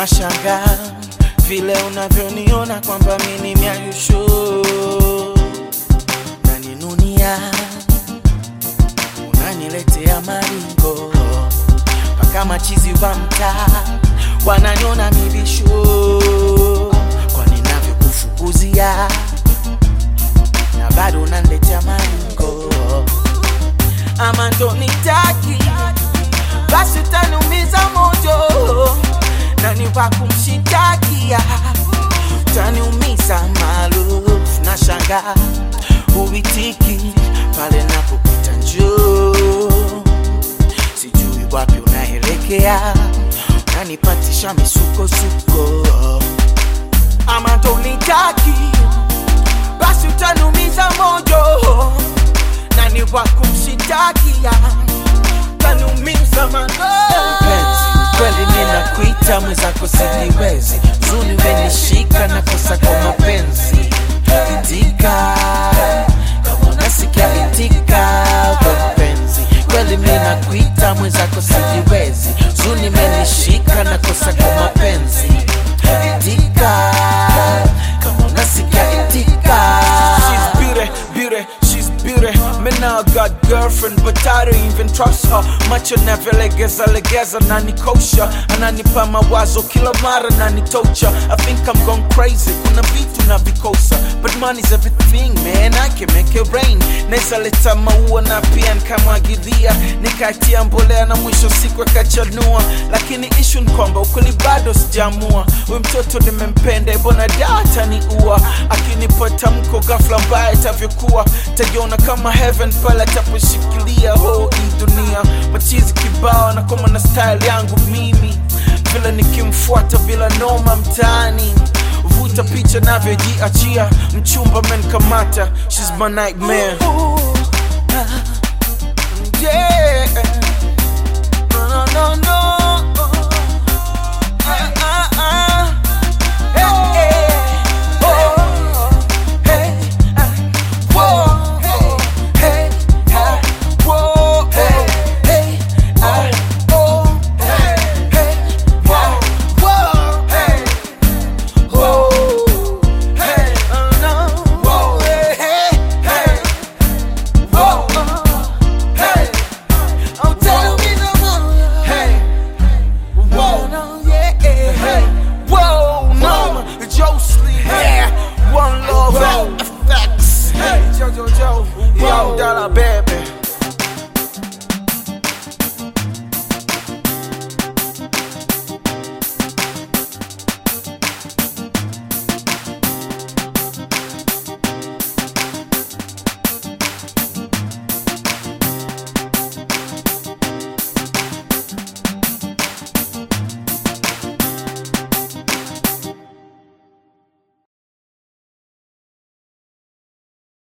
Nashangaa vile unavyoniona kwamba mi ni miayusho, naninunia, unaniletea maringo mpaka machizi wa mtaa wananiona mibisho kwa ninavyokufukuzia na bado unaniletea maringo, ama ndo nitaki basi utaniumiza moyo na ni wa kumshitakia utaniumiza maarufu na shanga uitiki pale napopita njoo sijui wapi unaelekea nanipatisha misukosuko ama ndo nitaki basi utaniumiza moyo na ni wa kumshitakia utaniumiza mapenzi kweli ninakuita mwenzako sijiwezi zuni wenishika na kosa kwa mapenzi itika kama unasikia itika we mpenzi kweli ninakuita mwenzako sijiwezi zuni menishika na kosa kwa mapenzi itika kama unasikia itika She's beauty, beauty, she's beauty. Me now got girlfriend, but I don't even trust her. Macho navyolegeza legeza na nikosha, ananipa mawazo kila mara na nitocha. I think I'm gone crazy, kuna vitu na vikosa, but money's everything man, I can make it rain. Naweza leta maua na pia nikamwagilia, nikatia mbolea na mwisho siku akachanua, lakini issue ni kwamba ukweli bado sijamua. Huyu mtoto nimempenda, bona data ni ua, akinipa tamko ghafla mbaya itavyokuwa, tajiona kama heaven pale ataposhikilia ho hii dunia. Machizi kibao na koma na style yangu mimi, vile nikimfuata bila noma mtaani vuta picha navyojiachia, mchumba menkamata, she's my nightmare. Yeah. No, no, no, no. Ah, ah, ah. Hey, hey. Oh, hey, ah. Whoa, hey, hey, ah. Whoa, hey, hey, ah. Oh, hey, hey, ah. Whoa, hey. Whoa, hey, oh, no. Whoa, hey, hey, hey. Whoa, hey. Oh, tell me no more. Hey. Whoa, no, yeah, hey, whoa, no, Jocelyn, yeah, one love, effects, hey, Jojo Joe, yo, dollar bag.